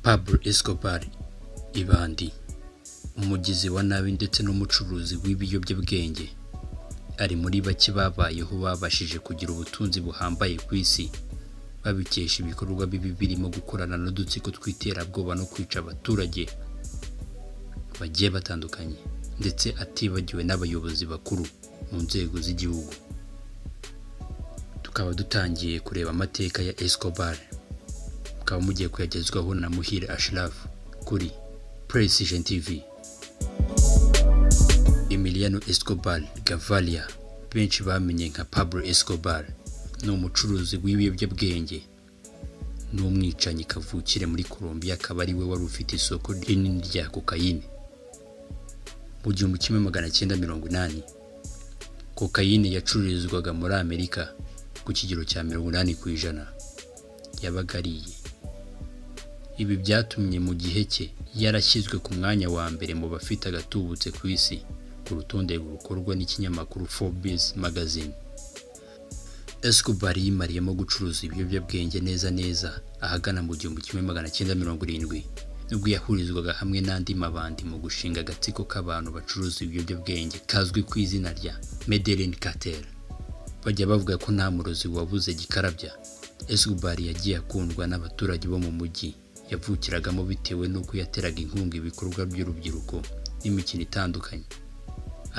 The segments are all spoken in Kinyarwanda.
Pablo Escobar Ibandi umugizi wa nabi ndetse n'umucuruzi w'ibiyobyabwenge ari muri bake babayeho babashije kugira ubutunzi buhambaye ku isi babikesha ibikorwa bibi birimo gukorana n'udutsiko tw'iterabwoba no kwica abaturage bagiye batandukanye ndetse atibagiwe n'abayobozi bakuru mu nzego z'igihugu tukaba dutangiye kureba amateka ya Escobar mukaba mugiye kuyagezwaho na Muhire Ashraf kuri Precision TV Emiliano Escobar Gaviria benshi bamenye nka Pablo Escobar ni umucuruzi w'ibiyobyabwenge ni umwicanyi kavukire muri Colombia akaba ari we wari ufite isoko rinini rya kokayine mu gihumbi kimwe magana cyenda mirongo inani kokayine yacururizwaga muri Amerika ku kigero cya mirongo inani ku ijana yabaga ariye ibi byatumye mu gihe cye yarashyizwe ku mwanya wa mbere mu bafite agatubutse ku isi ku rutonde rukorwa n'ikinyamakuru Forbes magazine Escobar yimariyemo gucuruza ibiyobyabwenge neza neza ahagana mu gihumbi kimwe magana cyenda mirongo irindwi nubwo yahurizwaga hamwe n'andi mabandi mu gushinga agatsiko k'abantu bacuruza ibiyobyabwenge kazwi ku izina rya Medellin Cartel bajya bavuga ko nta murozi wabuze gikarabya Escobar yagiye akundwa n'abaturage bo mu mujyi yavukiragamo bitewe n'uko yateraga inkunga ibikorwa by'urubyiruko n'imikino itandukanye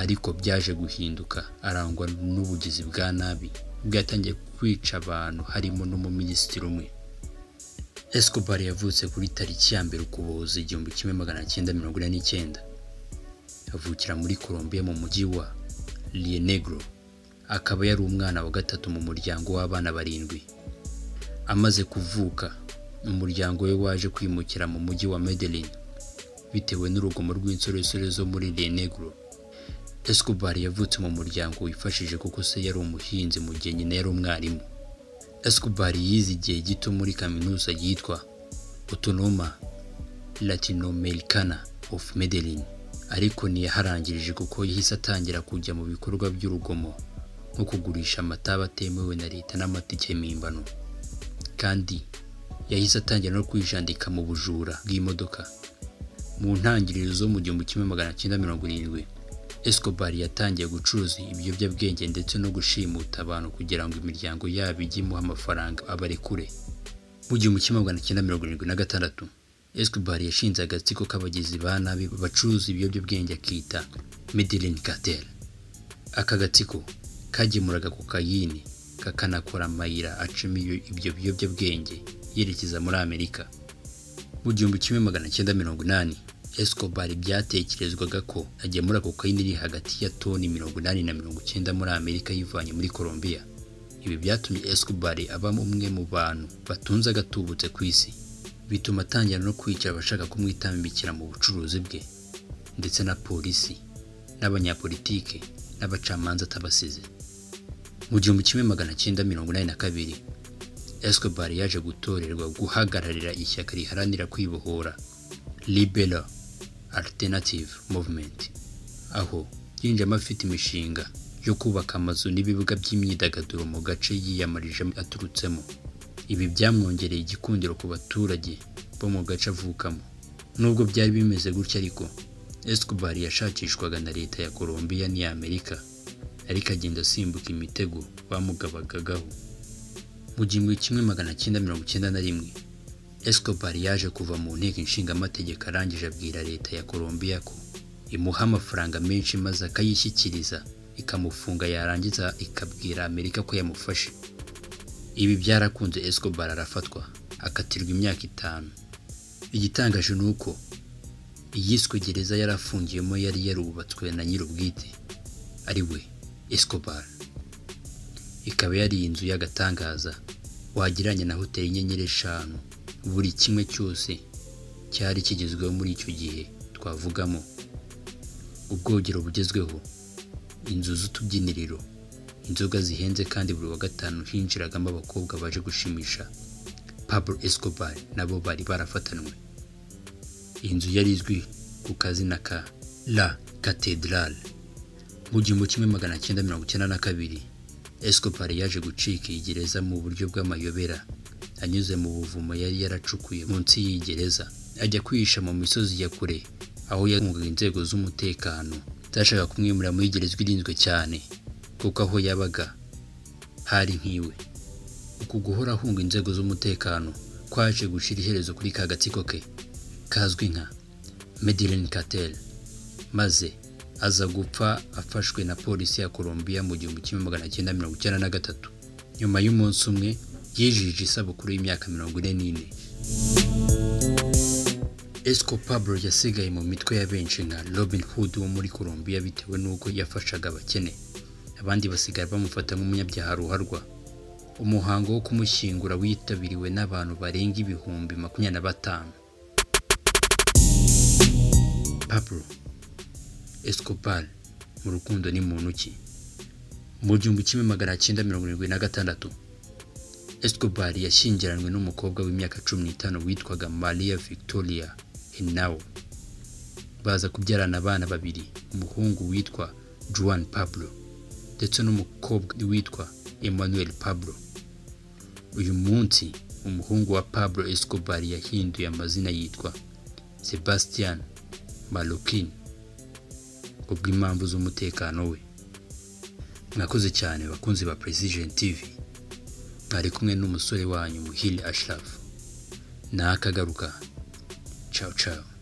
ariko byaje guhinduka arangwa n'ubugizi bwa nabi bwatangiye kwica abantu harimo n'umuminisitiri umwe Escobar yavutse kuri tariki ya mbere ukuboza igihumbi kimwe magana cyenda mirongo ine n'icyenda avukira muri Colombia mu mujyi wa Rio Negro akaba yari umwana wa gatatu mu muryango w'abana barindwi amaze kuvuka umuryango we waje kwimukira mu mujyi wa Medellin bitewe n'urugomo rw'insoresore zo muri Rio Negro Escobar yavutse mu muryango wifashije kuko se yari umuhinzi mu gihe nyina yari umwarimu Escobar yize igihe gito muri kaminuza yitwa Autonoma Latinoamericana of Medellin ariko ntiyaharangirije kuko yahise atangira kujya mu bikorwa by'urugomo nko kugurisha amata atemewe na leta n'amatike mpimbano kandi yahise atangira no kwijandika mu bujura bw'imodoka mu ntangiriro zo mu gihumbi kimwe magana cyenda mirongo irindwi Escobar yatangiye gucuruza ibiyobyabwenge ndetse no gushimuta abantu kugira ngo imiryango yabo ijye imuha amafaranga abarekure mu gihumbi kimwe magana cyenda mirongo irindwi na gatandatu Escobar yashinze agatsiko k'abagizi ba nabi bacuruza ibiyobyabwenge akita Medellin Cartel aka gatsiko kagemuraga kokayini kakanakora amayira acamo ibyo biyobyabwenge yerekeza muri Amerika mu gihumbi kimwe magana cyenda mirongo inani Escobar byatekerezwaga ko agemura kokayine iri hagati ya toni mirongo inani na mirongo icyenda muri Amerika yivanye muri Colombia ibi byatumye Escobar aba umwe mu bantu batunze agatubutse ku isi bituma atangira no kwica abashaka kumwitambikira mu bucuruzi bwe ndetse na polisi n'abanyapolitike n'abacamanza atabasize mu gihumbi kimwe magana cyenda mirongo inani na kabiri Escobar yaje gutorerwa guhagararira ishyaka riharanira kwibohora Liberal Alternative Movement aho yinjiyemo afite imishinga yo kubaka amazu n'ibibuga by'imyidagaduro mu gace yiyamarijemo aturutsemo ibi byamwongereye igikundiro ku baturage bo mu gace avukamo nubwo byari bimeze gutya ariko Escobar yashakishwaga na leta ya Colombia n'iya Amerika ariko agenda asimbuka imitego bamugabagagaho mu gihumbi kimwe magana cyenda mirongo icyenda na rimwe Escobar yaje kuva mu nteko ishingamategeko arangije abwira leta ya Colombia ko imuha amafaranga menshi maze akayishyikiriza ikamufunga yarangiza ikabwira Amerika ko yamufashe ibi byarakunze Escobar arafatwa akatirwa imyaka itanu igitangaje ni uko iyiswe gereza yari afungiyemo yari yarubatswe na nyir'ubwite ari we Escobar ikaba yari inzu y'agatangaza wagereranya na hoteli inyenyeri eshanu buri kimwe cyose cyari kigezweho muri icyo gihe twavugamo ubwogero bugezweho inzu z'utubyiniriro inzoga zihenze kandi buri wa gatanu hinjiragamo abakobwa baje gushimisha Pablo Escobar nabo bari barafatanwe inzu yari izwi ku kazina ka La Cathedral mu gihumbi kimwe magana cyenda mirongo icyenda na kabiri Escobar yaje gucika iyi gereza mu buryo bw'amayobera anyuze mu buvumo yari yaracukuye munsi y'iyi gereza ajya kwihisha mu misozi ya kure aho yakungaga inzego z'umutekano zashaka kumwimura muri gereza irinzwe cyane kuko aho yabaga hari nk'iwe uku guhora ahunga inzego z'umutekano kwaje gushira iherezo kuri ka gatsiko ke kazwi nka medilen cartel maze aza gupfa afashwe na polisi ya Colombia mu gihumbi kimwe magana cyenda mirongo icyenda na gatatu nyuma y'umunsi umwe yijije isabukuru y'imyaka mirongo ine n'ine esco pablo yasigaye mu mitwe ya benshi nka robin hood wo muri Colombia bitewe n'uko yafashaga abakene abandi basigara bamufata nk'umunyabyaha ruharwa umuhango wo kumushyingura witabiriwe n'abantu barenga ibihumbi makumyabiri na batanu pablo escobar mu rukundo ni muntu ki mu gihumbi kimwe magana cyenda mirongo irindwi na gatandatu escobar yashyingiranywe n'umukobwa w'imyaka cumi n'itanu witwaga maria victoria henao baza kubyarana abana babiri umuhungu witwa juan pablo ndetse n'umukobwa witwa emmanuel pablo uyu munsi umuhungu wa pablo escobar yahinduye amazina yitwa sebastian malukin kubw'impamvu z'umutekano we mwakoze cyane bakunzi ba precision tv mwari kumwe n'umusore wanyu muhili ashirafu nakagaruka cawu cawu